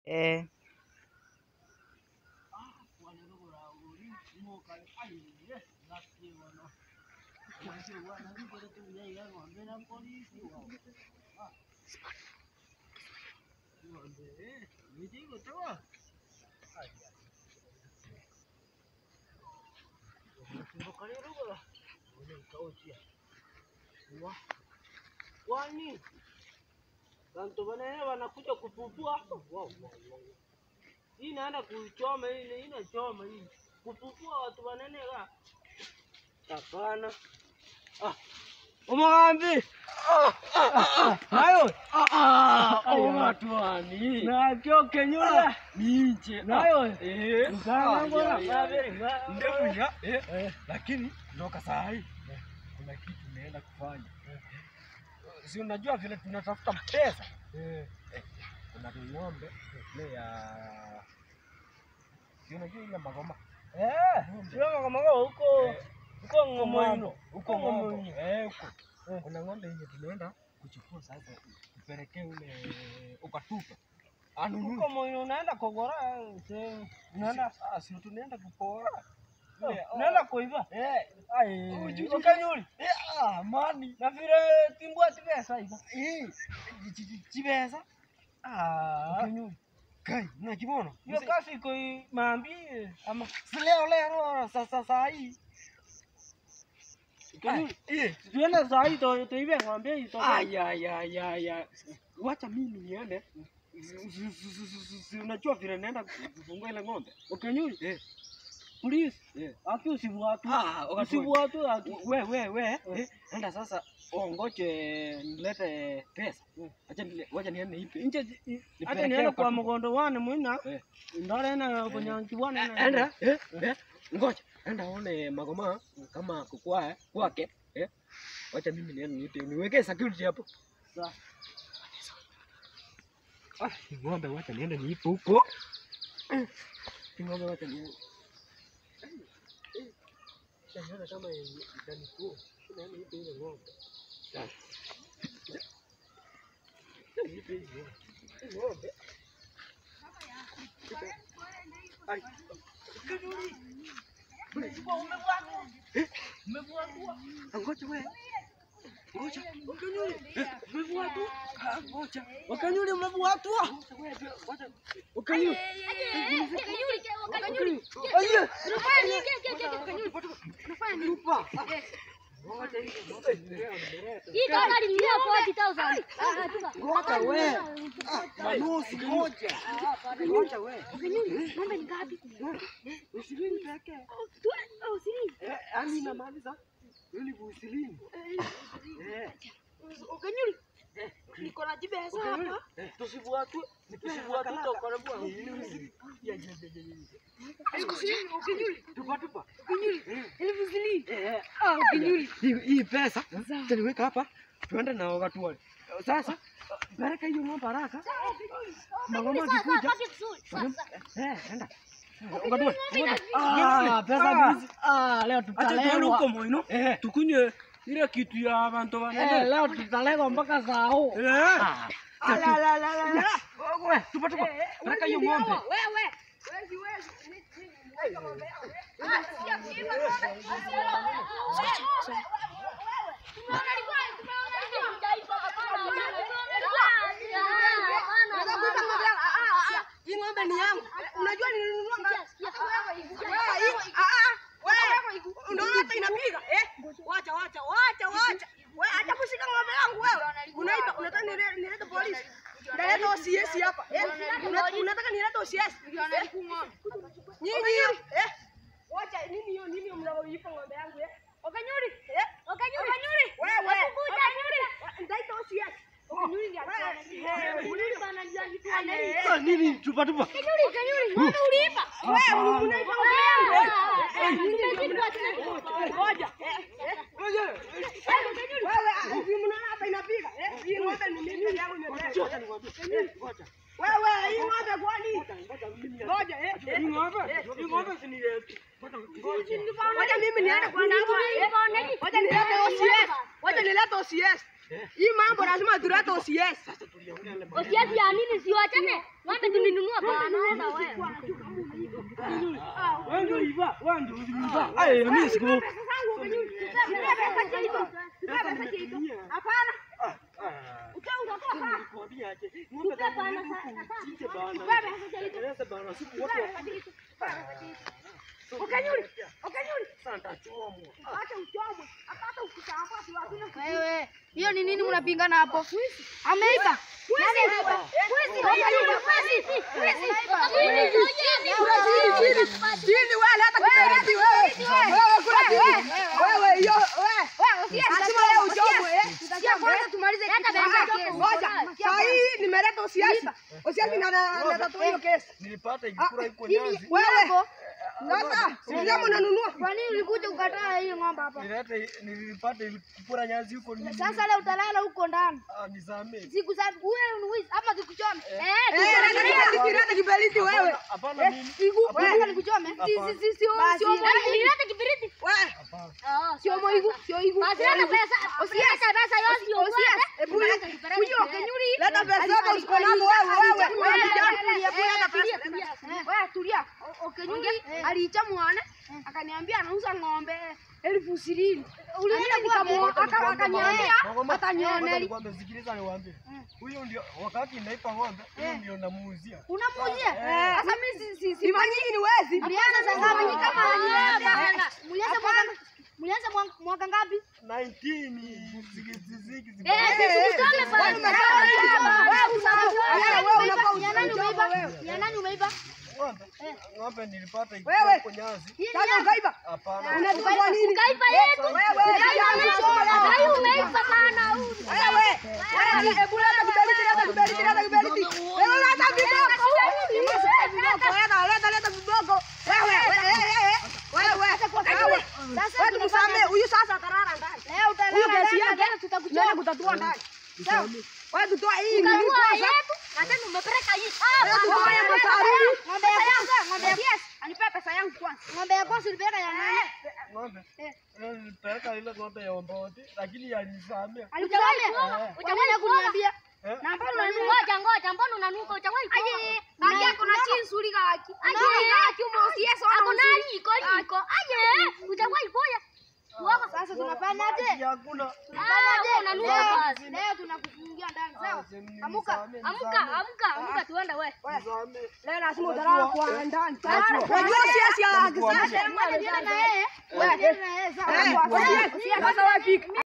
Eh. Kwani bantu banene wanakuja kupupua hapa? Wow, wow, wow. Hii inaenda kuchoma hii, inachoma hii. Kupupua watu wanene ga. Hapana. Ah. Umagambi. Nayo. watu wani Na kyo kenyula. ninje Nayo. eh Mkana Ah, ngora. ya, ya, ya. Ndefu ndefunya eh lakini kutoka saa hii kuna kitu naenda kufanya si unajua vile tunatafuta pesa eh kuna ng'ombe ile ya si unajua ile magoma Eh, sio kama huko huko ngomoino. huko ng'ombe eh huko kuna ng'ombe yenye tunaenda kuchukua sasa tupelekee ule ukatupa anunue Huko moyo unaenda kogora sehemu. Unaenda ah si tunaenda kupora Ile, unaenda kuiba. eh Ai, Ujuju. ukanyuli. eh ah mani Na vile timbwa tigesa iba. eh chibesa ah Ukanyuli. kai unakibona Hiyo kasi iko maambi ama si leo leo sasa saa hii ukanyuli. eh Tuende saa hii to tuibe ng'ombe hii to. aya ya ya ya wacha mimi niende Si- si- si- si- si- si- si unajua vile naenda kufungua ile ng'ombe Ukanyuli. eh Please. eh Aki usibuatu. ah wakati Usibuatu aki. we we we eh, enda sasa ongoje nilete pesa acha nile- wacha niende ipe Nje Nipelekee hata niende kwa ukatupa. mgondo wane mwina. Eh. Ndore na kunyanki wane na. enda eh, eh, ngoja enda one magoma kama kukwa kwake eh wacha mimi niende nipe niweke security hapo Sawa. ah hii ng'ombe wacha niende niipe huko Eh, hii ng'ombe wacha niende Nione kama itanikuwa. Niende niipe ile ng'ombe. Sasa. Niipe hii ng'ombe. Hii ng'ombe. Ai. Ngoja wewe. Ngoja. Umebuatu? Ah, ngoja. Wakanyuli umebuatu. Ukani. Tupa. Ngoja hiyo ng'ombe nimeleta. Ngoja wewe. Manusi moja. Ngoja wewe. Ishirini pekee. Eh, yaani inamaanisha elfu ishirini. Eh. Eh, Tusibuatu. Tusibuatu to karibu. Ya, ya, ya, ya, ya. Tupa, tupa. Eh, hii hii pesa taniweka hapa tuende na wakati wale. Sasa peleka hiyo ng'ombe haraka. Magoma akikuja. Eh, enda. Wakati wale. Ah, pesa hizi. Ah, leo Acha tuende tutalewa. huko moino. Eh, Tukunywe ile kitu ya abantu eh, wanene. leo tutalewa mpaka saa huu. Eh. Ah, tatu. Wewe, tupa tupa. Peleka hiyo ng'ombe. Hii ng'ombe ni yangu. Unajua nilinunua ngapi? Unaona hata inapiga eh? Wacha wacha wacha wacha. Wewe acha kushika ng'ombe yangu wewe. Unaiba unataka nile- nilete polisi. Naleta OCS hapa. Eh? Una- Unataka nilete OCS. Eh? Nyinyi eh? Wacha nini hiyo nini hiyo mnaoipa ng'ombe yangu eh? Okanyuri eh? Okanyuri. Wewe. Okanyuri. Ndaita OCS. Okanyuri ndio. Ah, nini? Tupa tupa. Wewe unaipa ng'ombe yangu eh? Ngoja. Wewe hivi mnaona hapa inapiga eh? Hii ng'ombe ni mimi yangu imebeba. Wewe hii ng'ombe kwani? Ngoja eh? Hii ng'ombe, hii ng'ombe si ni yetu. Ngoja mimi niende kwa namba. Ngoja nilete OCS. Ngoja nilete OCS. Hii mambo lazima tulete OCS. Osiasi ya nini siwachane? Wapi tulinunua bana wewe. Wewe ndio iva, wewe ndio iva. Ai, mimi siku. Hapana. Ah, ah. Ukiwa unatoa sana. Nikwambia aje, ng'ombe kama ni huku, mchinje bana. Eleza bana, siku watu wa- Ukanyuli. Ukanyuli. Sasa nitachomwa. Acha uchomwe. Hata ukitambua si watu Wewe, hiyo ni nini mnapingana hapo? Ameiba. Nani ameiba? Wizi, wizi, wizi, Chini wewe leta kiberiti wewe. Wewe kula chini. Wewe hiyo wewe. Lazima leo uchomwe eh. Kwanza tumalize kipengele. Ngoja. Saa hii nimeleta usiasi. Usiasi na na tu hiyo kesi. Nilipata ikikura iko nyazi. Wewe. Sasa, sio mnanunua. Kwa nini ulikuja ukataa hiyo ng'ombe hapa? Nilileta nilipata ikikura nyazi huko ni. Sasa leo utalala huko ndani. Ah, nisamee. Siku za wewe ni wizi ama tukuchome? Eh, Eh, leta kiberiti, leta kiberiti wewe. Hapana, Hapana mimi. Wewe nikuchome? Si si si sio Basi, sio leta nilete kibiriti. Wewe. Hapana. Sio moigu, sio higu. Basi leta pesa. Usiache pesa yote usiache. Hebu huyo kenyuri. Leta pesa yako usipo nazo wewe wewe. Wewe kijana. Wewe tulia. Okenyungi aliicha mwana akaniambia anauza ng'ombe elfu ishirini. Ulienda nikamwona akaniambia atanioneli. Nikwambie, sikiliza niwaambie. Huyo ndio wakati naipa ng'ombe, huyo ndio namuuzia. Unamuuzia? Sasa mimi si si si Sifa nyingi ni wezi. Mlianza saa ngapi? Ni kama mlianza mlianza mwaka mlianza mwaka- mwaka ngapi? 19 zikiziki Eh, sikutoke pale. Ya nani umeiba? Ya nani umeiba? ng'ombe. Ng'ombe nilipata Wewe. iko nyazi. Sasa ukaiba. Hapana. Unachukua kwa nini? Ukaiba yetu. Wewe. Na hii umeiba bana. Wewe. Wewe, hebu leta kiberiti, leta kiberiti, leta kiberiti. Wewe leta viboko. Viboko, leta, leta, leta viboko. Wewe, wewe, wewe, wewe. Wewe. Wewe tumsamee, huyu sasa atalala ndani. Leo Huyu utalala kesi ndani yake, tena tutakuchoma. tunaenda kutatua ndani. Sawa? Wewe tutoa hii nini Ukanunua kwanza? yetu na tena umepeleka hii. Wewe tutoa ya masaruni. Ng'ombe ya kwanza, ng'ombe ya yes, anipea pesa yangu kwanza. Ng'ombe ya kwanza ulipeleka ya nani? Ng'ombe. Leo nilipeleka ile ng'ombe ya Omboti, lakini yanisamea. Alikusamea? Utakuja kuniambia. Eh? Na mbona unanunua? Ngoja ngoja, mbona unanuka? Utawahi kuoa. Aje, haki yako na chini suri haki. Aje, haki umo usiyeso na Ako nani iko iko. Aje, utawahi kuoa. Uoga. Sasa tunafanyaje? Hakuna. Tunafanyaje? Unanuka basi. Leo tunakufungia ndani, sawa? Nisamee, Amuka, nisamee, amuka, nisamee. amuka, amuka tuende wewe. Nisamee. Leo lazima utalala kwa ndani. Najua. Unajua siasi ya Najua. kisasa. Ngoja niende na yeye. Ngoja niende na yeye, sawa? Eh, Sawa, usiasi. sawa. Sasa wewe pika.